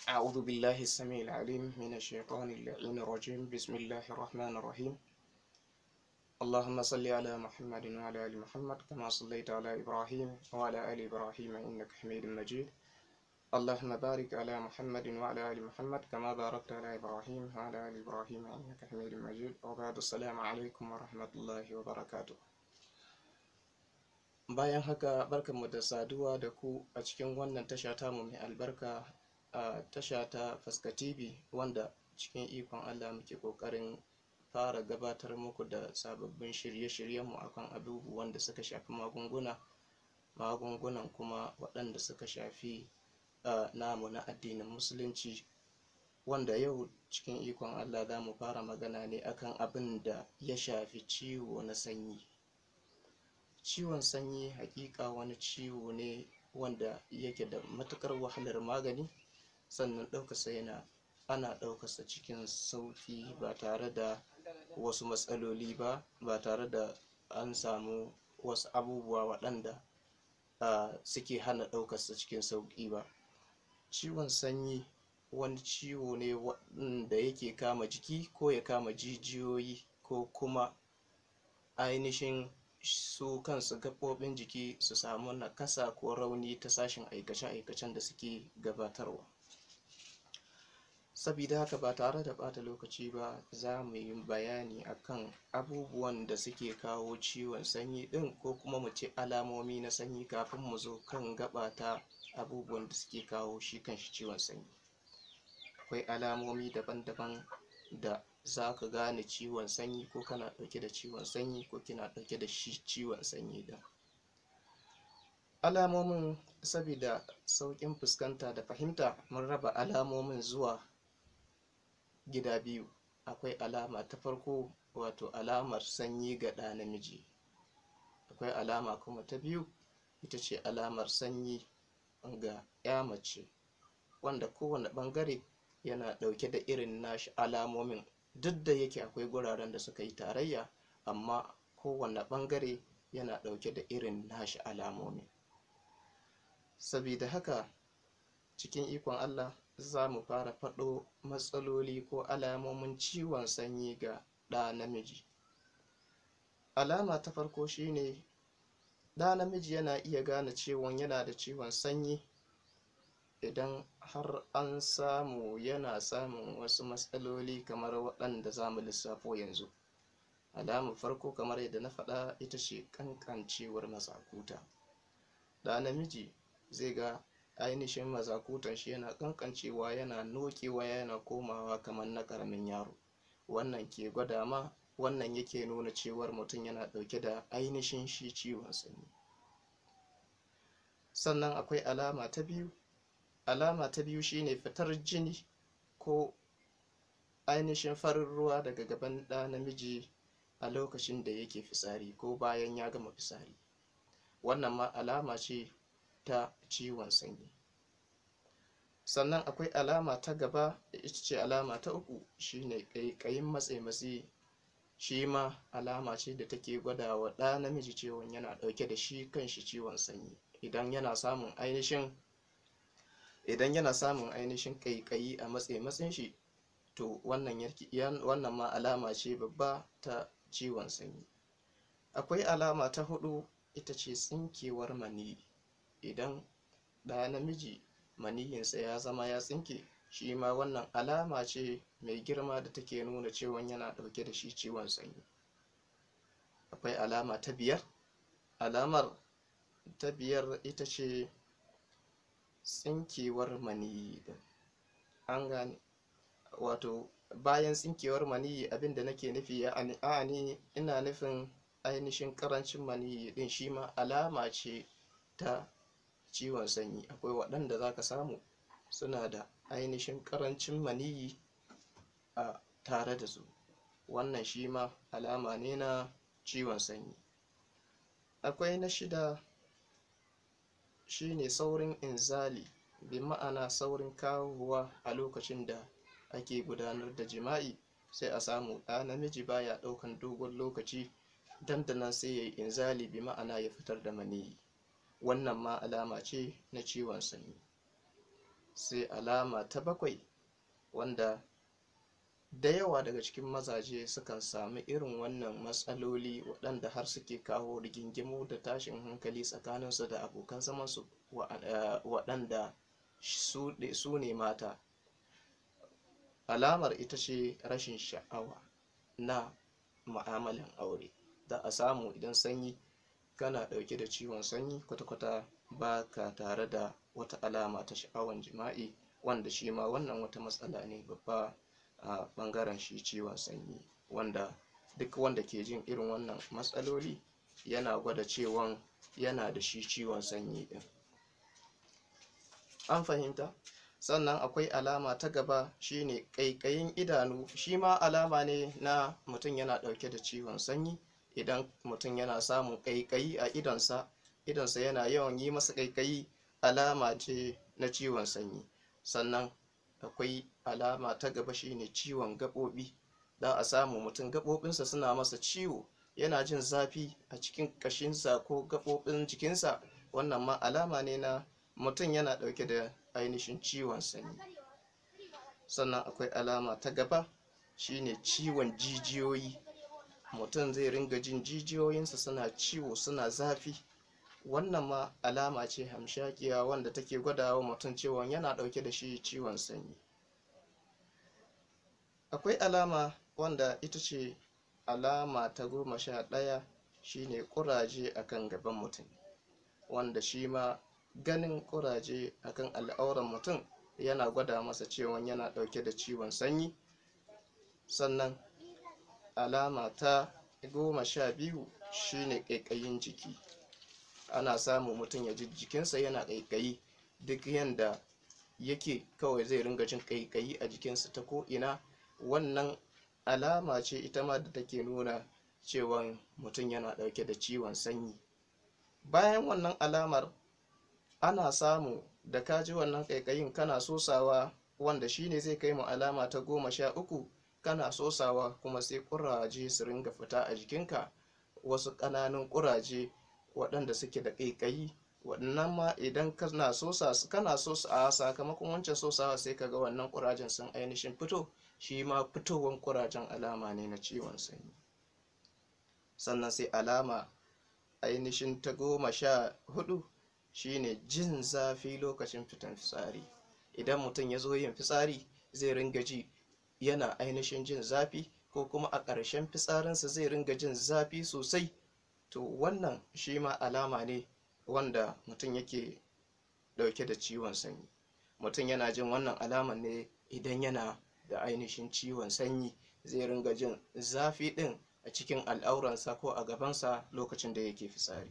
أعوذ بالله السميع العليم من الشيطان اللعين الرجيم بسم الله الرحمن الرحيم اللهم صل على محمد وعلى آل محمد كما صليت على إبراهيم وعلى آل إبراهيم إنك حميد مجيد اللهم بارك على محمد وعلى آل محمد كما باركت على إبراهيم وعلى آل إبراهيم إنك حميد مجيد وبعد السلام عليكم ورحمة الله وبركاته bayan haka barkanmu da saduwa da ku a cikin wannan tasha tamu mai albarka a tasha ta fuska tv wanda cikin ikon allah muke kokarin fara gabatar muku da sababbin shirye-shiryenmu akan abubuwan da suka shafi magunguna magungunan kuma waɗanda suka shafi namu na addinin musulunci wanda yau cikin ikon allah za mu fara magana ne akan abin da ya shafi ciwo na sanyi ciwon sanyi hakika wani ciwo ne wanda yake da matukar wahalar magani sannan ɗaukarsa yana ana ɗaukarsa cikin sauƙi ba tare da wasu matsaloli ba ba tare da an samu wasu abubuwa waɗanda suke hana ɗaukarsa cikin sauƙi ba ciwon sanyi wani ciwo ne wanda yake kama jiki ko ya kama jijiyoyi ko kuma ainihin su kansu gaɓoɓin jiki su samu nakasa ko rauni ta sashen aikace-aikacen da suke gabatarwa sabida haka ba tare da ɓata lokaci ba za mu yi bayani akan abubuwan da suke kawo ciwon sanyi ɗin ko kuma mu ce alamomi na sanyi kafin mu zo kan gabata abubuwan da suke kawo shi kanshi ciwon sanyi akwai alamomi daban-daban da za ka gane ciwon sanyi ko kana ɗauke da ciwon sanyi ko kina ɗauke da shi ciwon sanyi da alamomin saboda sauƙin fuskanta da fahimta mun raba alamomin zuwa gida biyu akwai alama ta farko wato alamar sanyi ga ɗa namiji akwai alama kuma ta biyu ita ce alamar sanyi ga ya mace wanda kowane ɓangare yana ɗauke da irin nashi alamomin duk da yake akwai guraren da suka yi tarayya amma kowane ɓangare yana ɗauke da irin nashi alamomi sabida haka cikin ikon allah za mu fara faɗo matsaloli ko alamomin ciwon sanyi ga ɗa namiji alama ta farko shine ɗa namiji yana iya gane ciwon yana da ciwon sanyi idan har an samu yana samun wasu matsaloli kamar waɗanda za mu lissafo yanzu alamar farko kamar yadda na faɗa ita ce ƙanƙancewar mazakuta da namiji zai ga ainihin mazakutan shi yana ƙanƙancewa yana nokewa yana komawa kamar na ƙaramin yaro wannan ke gwada ma wannan yake nuna cewar mutum yana ɗauke da ainihin shi ciwon sanyi sannan akwai alama ta biyu alama ta biyu shine fitar jini ko ainihin farin ruwa daga gaban ɗa namiji a lokacin da yake fitsari ko bayan ya gama fitsari wannan ma alama ce ta ciwon sanyi sannan akwai alama ta gaba ita ce alama ta uku shine ƙaiƙayin matse-matse shi ma alama ce da take gwada wa ɗa namiji cewa yana ɗauke da shi kanshi ciwon sanyi idan yana samun ainihin idan yana samun ainihin ƙaiƙayi a matse matsin shi to wannan wannan ma alama ce babba ta ciwon sanyi akwai alama ta hudu ita ce tsinkewar maniyi idan ɗa namiji maniyinsa ya zama ya tsinke shi ma wannan alama ce mai girma da take nuna cewa yana ɗauke da shi ciwon sanyi akwai alama ta biyar alamar ta biyar ita ce tsinkewar maniyi din an gane wato bayan tsinkewar maniyi abinda nake nufi ya ani ina nufin ainihin karancin maniyi din shi ma alama ce ta ciwon sanyi akwai waɗanda za ka samu suna da ainihin karancin maniyi a tare da su wannan shi ma alama ne na ciwon sanyi akwai na shida shine saurin inzali bi ma'ana saurin kawowa a lokacin da ake gudanar da jima'i sai a samu ɗa namiji baya ɗaukan dogon lokaci dandanan sai ya yi inzali bi ma'ana ya fitar da maniyi wannan ma alama ce na ciwon sanyi sai alama ta bakwai wanda da yawa daga cikin mazaje sukan sami irin wannan matsaloli waɗanda har suke kawo rigingimu da tashin hankali tsakaninsu da abokan zamansu waɗanda su ne mata alamar ita ce rashin sha'awa na ma'amalan aure za a samu idan sanyi kana ɗauke da ciwon sanyi kwata-kwata ba ka tare da wata alama ta sha'awan jima'i wanda shi ma wannan wata matsala ne babba a ɓangaren shi ciwon sanyi wanda duk wanda ke jin irin wannan matsaloli yana gwada cewan yana da shi ciwon sanyi ɗin an fahimta sannan akwai alama ta gaba shine ƙaiƙayin idanu shi ma alama ne na mutum yana ɗauke da ciwon sanyi idan mutum yana samun ƙaiƙayi a idonsa idonsa yana yawan yi masa ƙaiƙayi alama ce na ciwon sanyi sannan akwai alama ta gaba shine ciwon gaɓoɓi za a samu mutum gaɓoɓinsa suna masa ciwo yana jin zafi a cikin ƙashinsa ko gaɓoɓin jikinsa wannan ma alama ne na mutum yana ɗauke da ainihin ciwon sanyi sannan akwai alama ta gaba shine ciwon jijiyoyi mutum zai ringa jin jijiyoyinsa suna ciwo suna zafi wannan ma alama ce hamshakiya wanda take gwadawa mutum cewa yana ɗauke da shi ciwon sanyi akwai alama wanda ita ce alama ta goma sha ɗaya shine ƙuraje akan gaban mutum wanda shi ma ganin ƙuraje akan al'auran mutum yana gwada masa cewa yana ɗauke da ciwon sanyi sannan alama ta goma sha biyu shine ƙaiƙayin jiki ana samu mutum ya ji jikinsa yana ƙaiƙayi duk yanda yake kawai zai ringa jin ƙaiƙayi a jikinsa ta ko'ina wannan alama ce ita ma da take nuna cewa mutum yana ɗauke da ciwon sanyi bayan wannan alamar ana samu da ka ji wannan ƙaiƙayin kana sosawa wanda shine zai kai mu alama ta goma sha uku kana sosawa kuma sai ƙuraje su ringa fita a jikinka wasu ƙananan ƙuraje waɗanda suke da ƙaiƙayi waɗannan ma idan kana sosa su kana sosa a sakamakon wancan sosawa sai kaga wannan ƙurajen sun ainihin fito shi ma fitowan ƙurajen alama ne na ciwon sanyi sannan sai alama ainihin ta goma sha hudu shine jin zafi lokacin fitan fitsari idan mutum ya zo yin fitsari zai ringa ji yana ainihin jin zafi ko kuma a ƙarshen fitsarinsa zai ringa jin zafi sosai to wannan shi ma alama ne wanda mutum yake ɗauke da ciwon sanyi mutum yana jin wannan alaman ne idan yana da ainihin ciwon sanyi zai ringa jin zafi ɗin a cikin al'auransa ko a gabansa lokacin da yake fitsari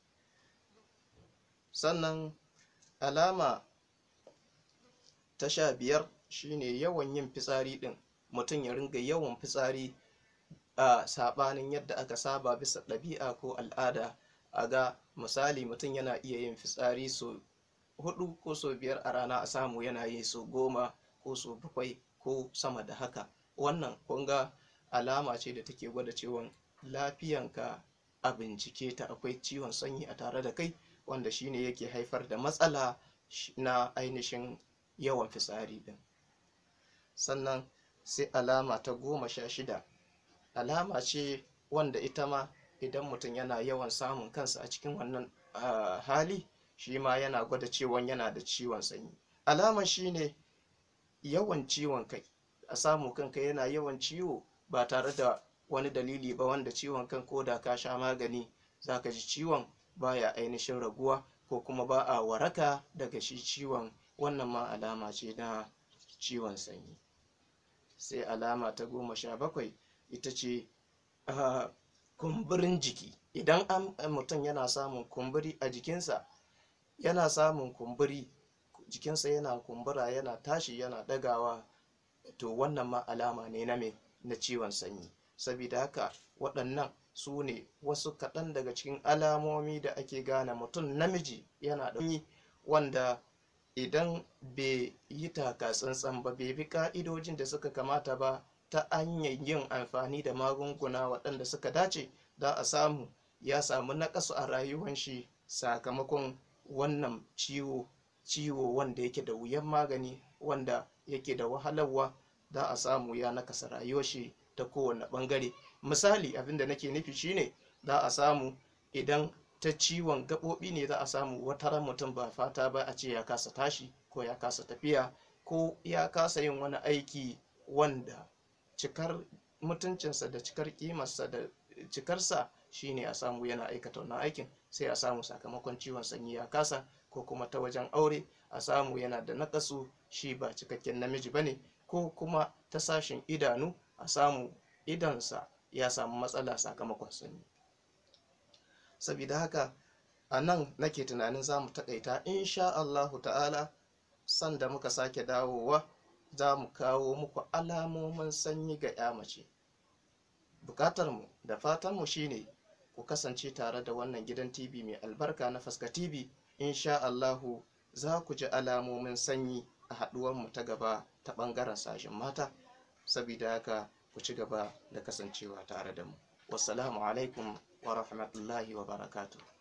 sannan alama ta sha biyar shine yawan yin fitsari ɗin mutum ya ringa yawan fitsari a saɓanin yadda aka saba bisa ɗabi'a ko al'ada a ga misali mutum yana iya yin fitsari so hudu ko so biyar a rana a samu yana yi so goma ko so bakwai ko sama da haka wannan kunga alama ce da take gwada cewa lafiyanka a bincike ta akwai ciwon sanyi a tare da kai wanda shine yake haifar da matsala na ainihin yawan fitsari din sannan sai alama ta goma sha shida alama ce wanda ita ma idan mutum yana yawan samun kansa a cikin wannan uh, hali shi ma yana gwada cewa yana da ciwon sanyi alama shine yawan ciwon kai a samu kanka yana yawan ciwo ba tare da wani dalili ba wanda ciwon kan ko da ka sha magani zaka ji ciwon baya ainihin raguwa ko kuma ba a waraka daga shi ciwon wannan ma alama ce na ciwon sanyi sai alama ta goma sha bakwai ita ce uh, kumburin jiki idan an mutum yana samun kumburi a jikinsa yana samun kumburi jikinsa yana kumbura yana tashi yana dagawa to wannan ma alama ne na me na ciwon sanyi saboda haka waɗannan su ne wasu kaɗan daga cikin alamomi da ake gane mutum namiji yana ɗanyi wanda idan bai yi taka tsantsan ba bai bi ƙa'idojin da suka kamata ba ta hanyar yin amfani da magunguna waɗanda suka dace za a samu ya samu naƙasu a rayuwan shi sakamakon wannan ciwo ciwo wanda yake da wuyan magani wanda yake da wahalarwa za a samu ya nakasa rayuwar shi ta kowane bangare misali abin da nake nufi shine za a samu idan ta ciwon gaɓoɓi ne za a samu wata ran mutum ba fata ba a ce ya kasa tashi ko ya kasa tafiya ko ya kasa yin wani aiki wanda cikar mutuncinsa da cikar kimarsa da cikarsa shine a samu yana aikata wannan aikin sai a samu sakamakon ciwon sanyi ya kasa ko kuma ta wajen aure a samu yana da nakasu shi ba cikakken namiji bane ko kuma ta sashin idanu a samu idonsa ya samu matsala sakamakon sanyi saboda haka a nan nake tunanin za mu taƙaita insha Allahu ta'ala sanda muka sake dawowa za mu kawo muku alamomin sanyi ga ya mace bukatarmu da fatanmu shine ku kasance tare da wannan gidan tv mai albarka na faska tv insha Allahu za ku ji alamomin sanyi a haɗuwanmu ta gaba ta ɓangaren sashen mata saboda haka ku ci gaba da kasancewa tare da mu wassalamu alaikum wa rahmatullahi wa barakatuh